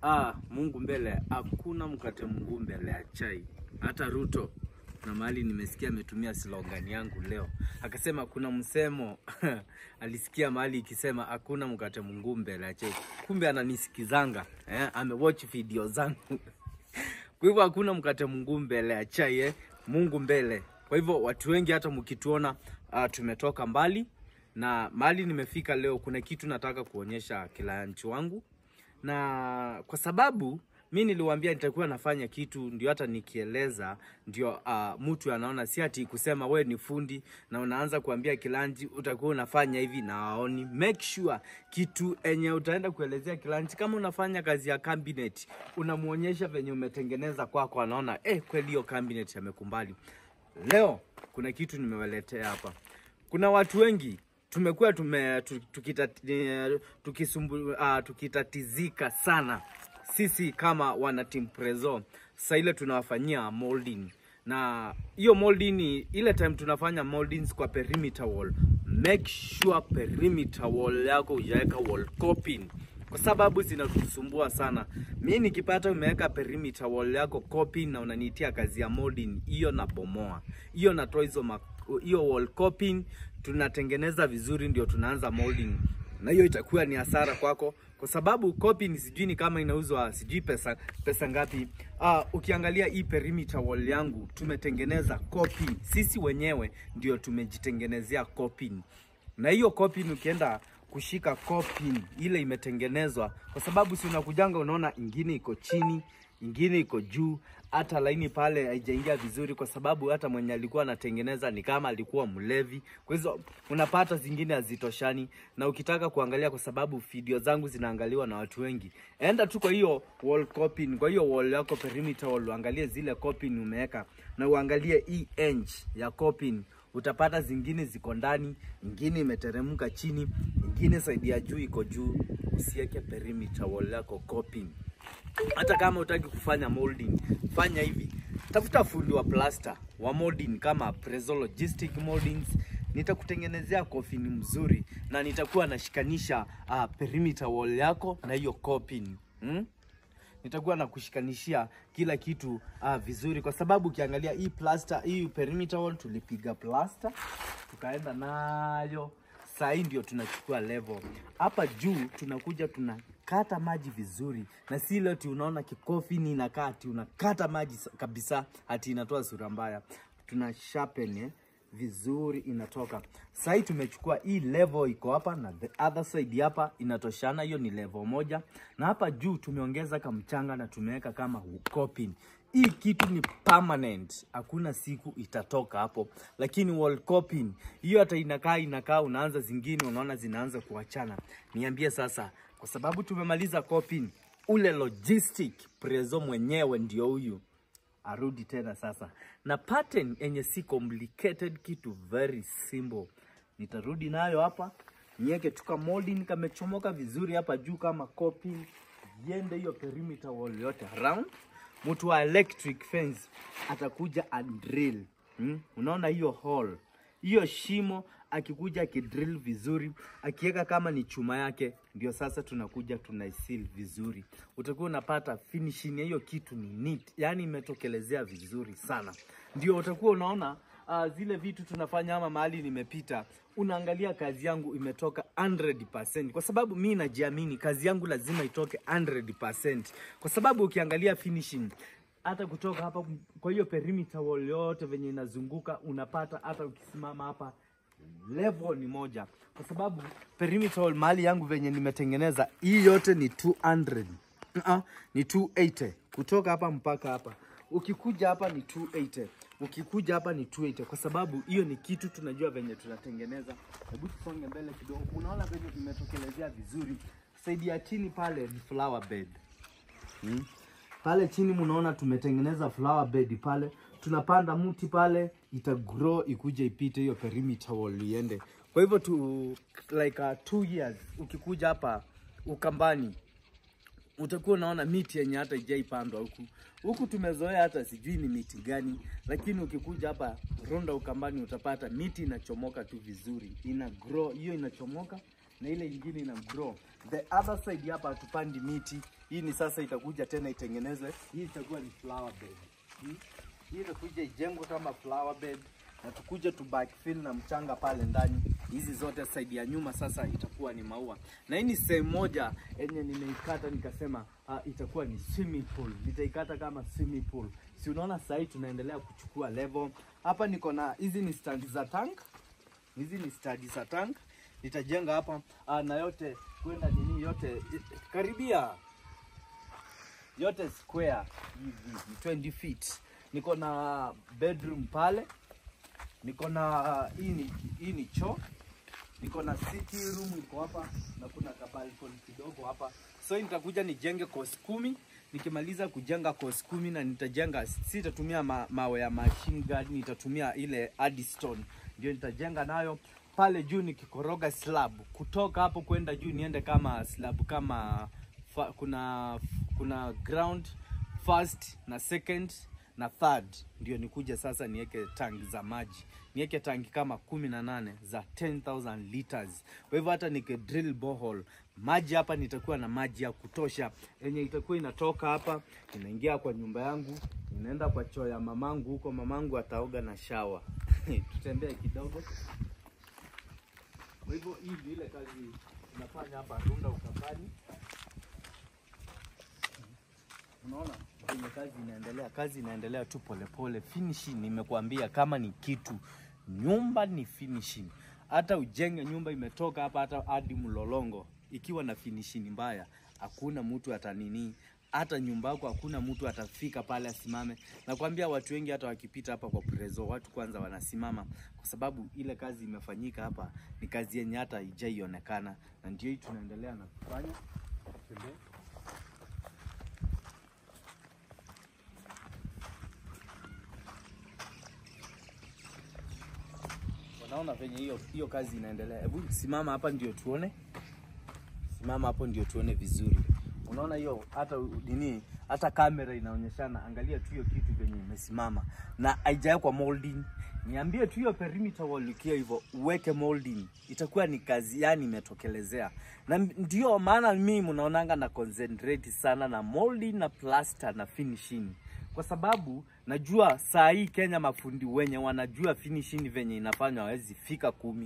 Ah, Mungu mbele, hakuna mkate Mungu mbele ya chai. Hata Ruto na mahali nimesikia ametumia slogan yangu leo, akasema kuna msemo alisikia mahali ikisema hakuna mkate Mungu mbele ya chai. Kumbe ananisikizanga eh, amewatch video zangu kwa hivyo hakuna mkate Mungu mbele ya chai eh, Mungu mbele. Kwa hivyo watu wengi hata mkituona uh, tumetoka mbali na mahali nimefika leo, kuna kitu nataka kuonyesha client wangu na kwa sababu mi niliwaambia nitakuwa nafanya kitu ndio hata nikieleza ndio uh, mtu anaona, si ati kusema we ni fundi na unaanza kuambia kilanji utakuwa unafanya hivi na waoni. Make sure kitu enye utaenda kuelezea kilanji, kama unafanya kazi ya cabinet, unamuonyesha venye umetengeneza kwako, kwa anaona eh, kweli hiyo cabinet amekumbali. Leo kuna kitu nimewaletea hapa. Kuna watu wengi tumekuwa tume tu- tukitati, eh, tukisumbu, uh, tukitatizika sana sisi kama wana team Prezo. Sasa ile tunawafanyia molding na hiyo molding ni ile time tunafanya moldings kwa perimeter wall, make sure perimeter wall yako hujaweka wall coping kwa sababu zinatusumbua sana. Mi nikipata umeweka perimeter wall yako coping na unaniitia kazi ya molding, hiyo nabomoa, hiyo natoa hizo ma- hiyo wall coping, tunatengeneza vizuri, ndio tunaanza molding, na hiyo itakuwa ni hasara kwako kwa sababu coping sijui ni kama inauzwa sijui pesa pesa ngapi. Uh, ukiangalia hii perimeter wall yangu tumetengeneza coping, sisi wenyewe ndio tumejitengenezea coping na hiyo coping ukienda kushika coping ile imetengenezwa, kwa sababu si unakujanga unaona ingine iko chini, ingine iko juu, hata laini pale haijaingia vizuri, kwa sababu hata mwenye alikuwa anatengeneza ni kama alikuwa mlevi. Kwa hizo unapata zingine hazitoshani, na ukitaka kuangalia, kwa sababu video zangu zinaangaliwa na watu wengi, enda tu kwa hiyo wall coping, kwa hiyo wall yako perimeter wall, uangalie zile coping umeweka, na uangalie hii edge ya coping utapata zingine ziko ndani, ingine imeteremka chini, ingine saidi ya juu iko juu. Usiweke perimeter wall yako coping. Hata kama utaki kufanya molding, fanya hivi, tafuta fundi wa plaster wa molding kama Prezo Logistic Moldings. Nitakutengenezea kofini mzuri na nitakuwa nashikanisha uh, perimeter wall yako na hiyo coping hmm? nitakuwa na kushikanishia kila kitu ah, vizuri, kwa sababu ukiangalia hii plaster, hii perimeter wall tulipiga plaster tukaenda nayo, saa hii ndio tunachukua level hapa juu, tunakuja tunakata maji vizuri, na si ile ati unaona kikofini inakaa ati unakata maji sa- kabisa, ati inatoa sura mbaya. Tuna sharpen eh, vizuri inatoka. Sasa hii tumechukua hii level iko hapa na the other side hapa inatoshana, hiyo ni level moja, na hapa juu tumeongeza kamchanga na tumeweka kama coping. Hii kitu ni permanent, hakuna siku itatoka hapo, lakini wall coping hiyo hata inakaa inakaa, unaanza zingine unaona zinaanza kuachana. Niambie sasa, kwa sababu tumemaliza coping, ule logistic Prezo mwenyewe ndio huyu arudi tena sasa na pattern yenye si complicated, kitu very simple. Nitarudi nayo hapa niweke tuka molding kamechomoka vizuri hapa juu kama copy, iende hiyo perimeter wall yote around. Mtu wa electric fence atakuja and drill hmm? Unaona hiyo hole hiyo shimo akikuja akidrill vizuri akiweka kama ni chuma yake, ndio sasa tunakuja tunaisil vizuri. Utakuwa unapata finishing ya hiyo kitu ni neat, yani imetokelezea vizuri sana. Ndio utakuwa unaona uh, zile vitu tunafanya ama mahali nimepita, unaangalia kazi yangu imetoka 100%, kwa sababu mi najiamini kazi yangu lazima itoke 100%, kwa sababu ukiangalia finishing hata kutoka hapa kwa hiyo perimeter wall yote venye inazunguka unapata hata ukisimama hapa level ni moja, kwa sababu perimeter wall mahali yangu venye nimetengeneza hii yote ni 200 uh ni 280 kutoka hapa mpaka hapa. Ukikuja hapa ni 280, ukikuja hapa ni 280, kwa sababu hiyo ni kitu tunajua venye tunatengeneza. Hebu tusonge mbele kidogo, unaona venye imetokelezea vizuri. Saidi ya chini pale ni flower bed hmm? Pale chini mnaona tumetengeneza flower bed pale, tunapanda mti pale, ita grow ikuje ipite hiyo perimeter wall iende. Kwa hivyo tu like uh, two years ukikuja hapa Ukambani utakuwa unaona miti yenye hata ijaipandwa huku huku. Tumezoea hata sijui ni miti gani, lakini ukikuja hapa Ronda Ukambani utapata miti inachomoka tu vizuri, ina grow hiyo inachomoka na ile ingine ina grow. The other side hapa hatupandi miti, Hii ni sasa itakuja tena itengenezwe. Hii itakuwa ni flower bed. Hmm? Hii itakuja ijengwe kama flower bed na tukuje tu backfill na mchanga pale ndani. Hizi zote side ya nyuma sasa itakuwa ni maua, na hii ni sehemu moja yenye nimeikata nikasema uh, itakuwa ni swimming pool. Nitaikata kama swimming pool. Si unaona sasa hii tunaendelea kuchukua level hapa. Niko na hizi ni stand za tank, hizi ni stand za tank nitajenga hapa uh, na yote kwenda nini yote eh, karibia yote square hivi ni 20 feet. Niko na bedroom pale, niko na hii ni hii ni choo, niko na sitting room iko hapa na kuna ka balcony kidogo hapa. So nitakuja nijenge course kumi. Nikimaliza kujenga course kumi na nitajenga, sitatumia ma, mawe ya machine gun, nitatumia ile adstone ndio nitajenga nayo pale juu nikikoroga slab kutoka hapo kwenda juu niende kama slab kama fa, kuna kuna ground first na second na third ndio nikuja sasa niweke tangi za maji niweke tangi kama kumi na nane za 10000 liters kwa hivyo hata nike drill borehole maji hapa nitakuwa na maji ya kutosha yenye itakuwa inatoka hapa inaingia kwa nyumba yangu inaenda kwa choo ya mamangu huko mamangu ataoga na shawa tutembee kidogo kwa hivyo hii ndio ile kazi tunafanya hapa Runda Ukambani. Unaona venye kazi inaendelea, kazi inaendelea tu polepole. Finishing nimekuambia, kama ni kitu nyumba ni finishing. Hata ujenge nyumba imetoka hapa hata hadi Mlolongo ikiwa na finishing mbaya, hakuna mtu atanini hata nyumba yako hakuna mtu atafika pale asimame. Nakwambia watu wengi hata wakipita hapa kwa Prezo, watu kwanza wanasimama kwa sababu ile kazi imefanyika hapa ni kazi yenye hata haijaionekana, na ndio hii tunaendelea na kufanya. Tembea. Unaona venye hiyo hiyo kazi inaendelea. Hebu simama hapa ndio tuone, simama hapo ndio tuone vizuri. Unaona hiyo hata nini, hata kamera inaonyeshana. Angalia tu hiyo kitu venye imesimama na haijawekwa molding. Niambie tu hiyo perimeter wall ikiwa hivyo, uweke molding, itakuwa ni kazi yani imetokelezea. Na ndio maana mimi mnaonanga na concentrate sana na molding na plaster na finishing kwa sababu najua saa hii Kenya mafundi wenye wanajua finishing venye inafanywa hawezi fika kumi,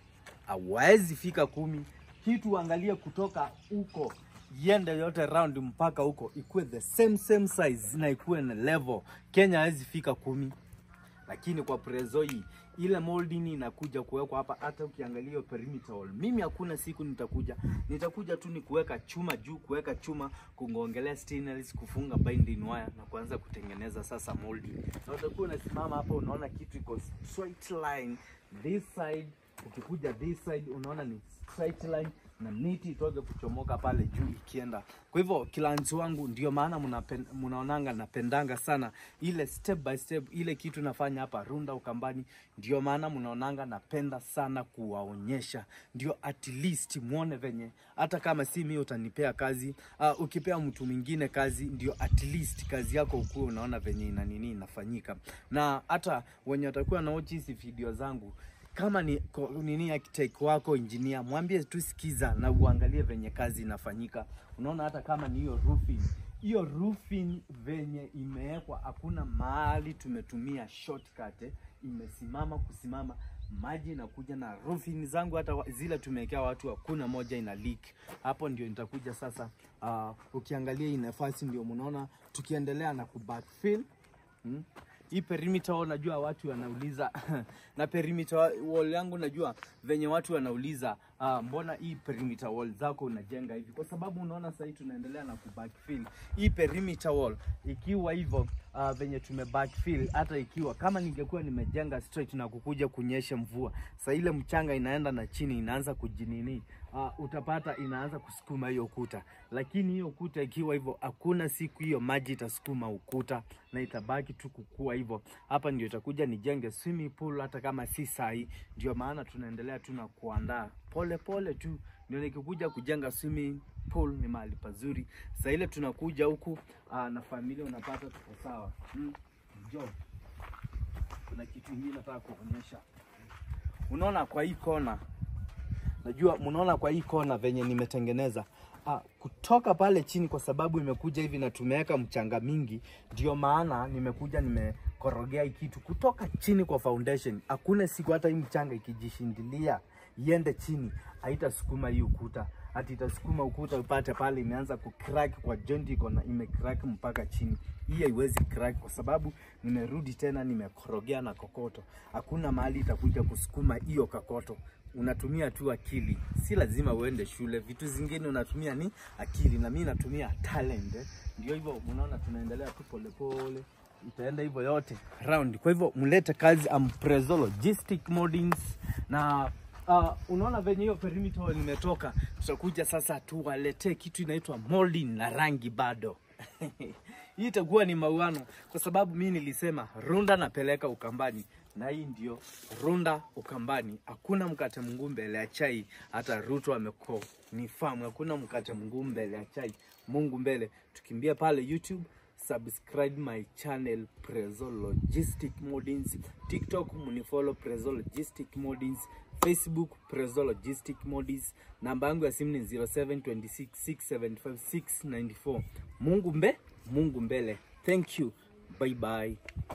hawezi fika kumi. Kitu angalie kutoka huko iende yote round mpaka huko ikuwe the same same size na ikuwe na level. Kenya hawezi fika kumi, lakini kwa Prezo hii ile molding inakuja kuwekwa hapa. Hata ukiangalia hiyo perimeter wall, mimi hakuna siku nitakuja, nitakuja tu ni kuweka chuma juu, kuweka chuma, kungongelea stainless, kufunga binding wire na kuanza kutengeneza sasa molding, na utakuwa unasimama hapa, unaona kitu iko straight line this side, ukikuja this side unaona ni straight line na miti itoke kuchomoka pale juu ikienda. Kwa hivyo kilanzi wangu, ndio maana mnapen- mnaonanga napendanga sana ile step by step, ile kitu nafanya hapa Runda Ukambani, ndio maana mnaonanga napenda sana kuwaonyesha, ndio at least muone venye, hata kama si mimi utanipea kazi uh, ukipea mtu mwingine kazi, ndio at least kazi yako ukuwe unaona venye ina nini inafanyika, na hata wenye watakuwa na watch hizi video zangu kama ni ko- nini architect wako engineer, mwambie tu sikiza na uangalie venye kazi inafanyika. Unaona, hata kama ni hiyo roofing, hiyo roofing venye imewekwa, hakuna mahali tumetumia shortcut, eh, imesimama kusimama maji inakuja na roofing zangu hata wa- zile tumewekea watu hakuna moja ina leak. Hapo ndio nitakuja sasa. Uh, ukiangalia hii nafasi ndio mnaona tukiendelea na kubackfill hmm? Hii perimeter wall najua watu wanauliza na perimeter wall yangu najua venye watu wanauliza uh, mbona hii perimeter wall zako unajenga hivi? Kwa sababu unaona sasa hii tunaendelea na kubackfill hii perimeter wall ikiwa hivyo uh, venye tume backfill, hata ikiwa kama ningekuwa nimejenga straight na kukuja kunyesha mvua, sasa ile mchanga inaenda na chini inaanza kujinini uh, utapata inaanza kusukuma hiyo kuta, lakini hiyo kuta ikiwa hivyo, hakuna siku hiyo maji itasukuma ukuta na itabaki tu kukua hivyo. Hapa ndio itakuja nijenge swimming pool, hata kama si sahi. Ndio maana tunaendelea tu na kuandaa pole pole tu, ndio nikikuja kujenga swimming pool ni mahali pazuri. Sasa ile tunakuja huku uh, na familia unapata tuko sawa. Mm. Njoo. Kuna kitu hii nataka kuonyesha. Unaona kwa hii kona Najua mnaona kwa hii kona venye nimetengeneza ah, kutoka pale chini, kwa sababu imekuja hivi na tumeweka mchanga mingi, ndio maana nimekuja nimekorogea hii kitu kutoka chini kwa foundation. Hakuna siku hata hii mchanga ikijishindilia iende chini haitasukuma hii ukuta, hati itasukuma ukuta upate pale imeanza kucrack kwa joint iko na imecrack mpaka chini. Hii haiwezi crack kwa sababu nimerudi tena nimekorogea na kokoto. Hakuna mahali itakuja kusukuma hiyo kokoto. Unatumia tu akili, si lazima uende shule. Vitu zingine unatumia ni akili, na mimi natumia talent. eh. Ndio hivyo, unaona tunaendelea tu polepole, itaenda hivyo yote round. Kwa hivyo mlete kazi Amprezo Logistic Moldings na Uh, unaona venye hiyo perimeter nimetoka, tutakuja sasa tuwaletee kitu inaitwa molding na rangi bado. Hii itakuwa ni mauano, kwa sababu mi nilisema runda napeleka Ukambani, na hii ndio runda Ukambani. Hakuna mkate mguu mbele ya chai, hata Ruto ameko ni famu, hakuna mkate mguu mbele ya chai. Mungu mbele, tukimbia pale YouTube subscribe my channel Prezo Logistic Moldings, TikTok munifollow Prezo Logistic Moldings, Facebook Prezo Logistic Moldings. Namba yangu ya simu ni 0726675694. Mungu mbe, Mungu mbele. Thank you. Bye bye.